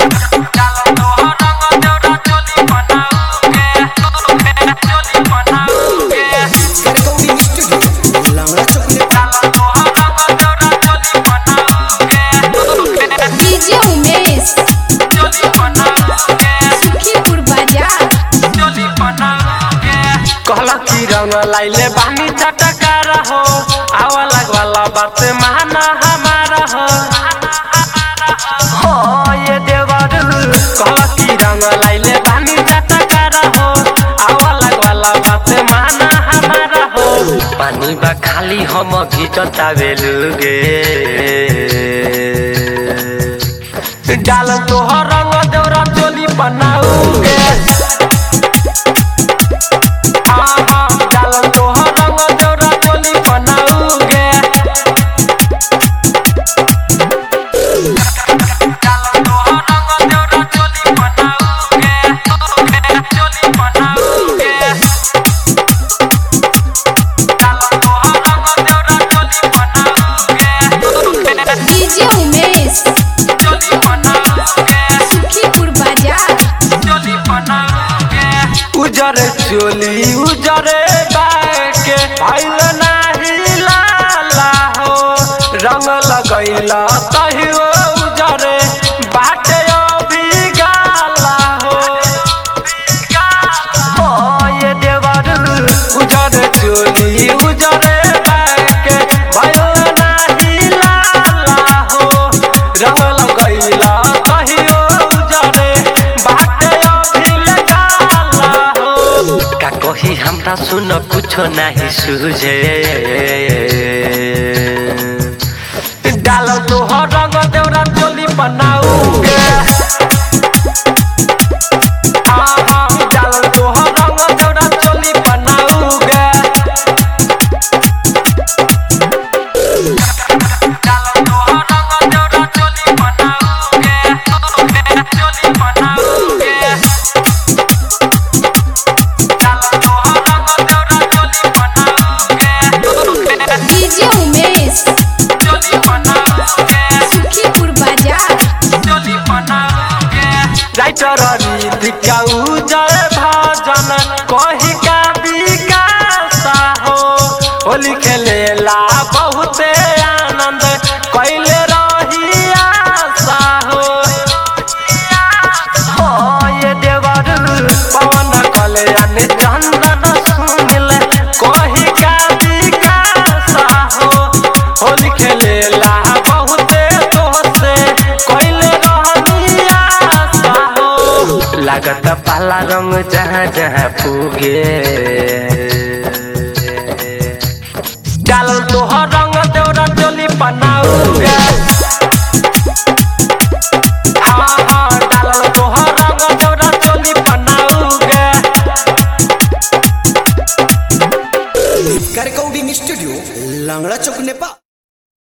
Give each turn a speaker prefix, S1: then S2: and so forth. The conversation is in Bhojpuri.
S1: Recording studio. Laura Chocolate.
S2: DJ Umesh Sukhipur बाजार
S3: कहला कि रंग लाइले बानी चटका रहो आवा लगवाला बात माना हमारा हो हो ये देवर कहला कि रंग लाइले बानी चटका रहो आवा लगवाला बात माना हमारा हो पानी बा खाली हम घिचता बेलुगे डाल तोहर रंग देवरा चोली बनाऊगे डालन तोहर रंग देवरा चोली बनाऊगे डालन तोहर रंग देवरा चोली बनाऊगे चोली बनाऊगे डालन तोहर रंग देवरा चोली बनाऊगे
S2: डीजे उमेश
S3: चोली बनाऊगे
S2: सुखीपुर बाजार
S3: उजर चोली उजरे बाके भइल नाही लाला हो रंग लगैला कहियो उजरे बाटे अभी गाला हो हो ये देवर उजर चोली उजरे बाके भइल नाही लाला हो रंग लगैला कहियो उजरे बाटे अभी गाला हो का कही हमरा सुन कुछो नाही सुझे डाल तोहर रंग देवरा चोली बनाऊगे आहा, डाल तोहर रंग देवरा चोली बनाऊगे डाल तोहर रंग देवरा चोली बनाऊगे चोली बनाऊगे
S2: डीजे उमेश सुखीपुर बाजार
S3: राइटर रीतिका उजर भजन कही का विकास हो होली खेलेला बहुते आनंद कैले रही आशा हो हो ये देवर पवन कल्याण चंदन सुनिल कही का विकास हो होली खेलेला बहुते तोहसे कैले रहनी आशा हो लागत पाला रंग जहाँ जहाँ पुगे डाल तोहर रंग देवरा चोली बनाऊगे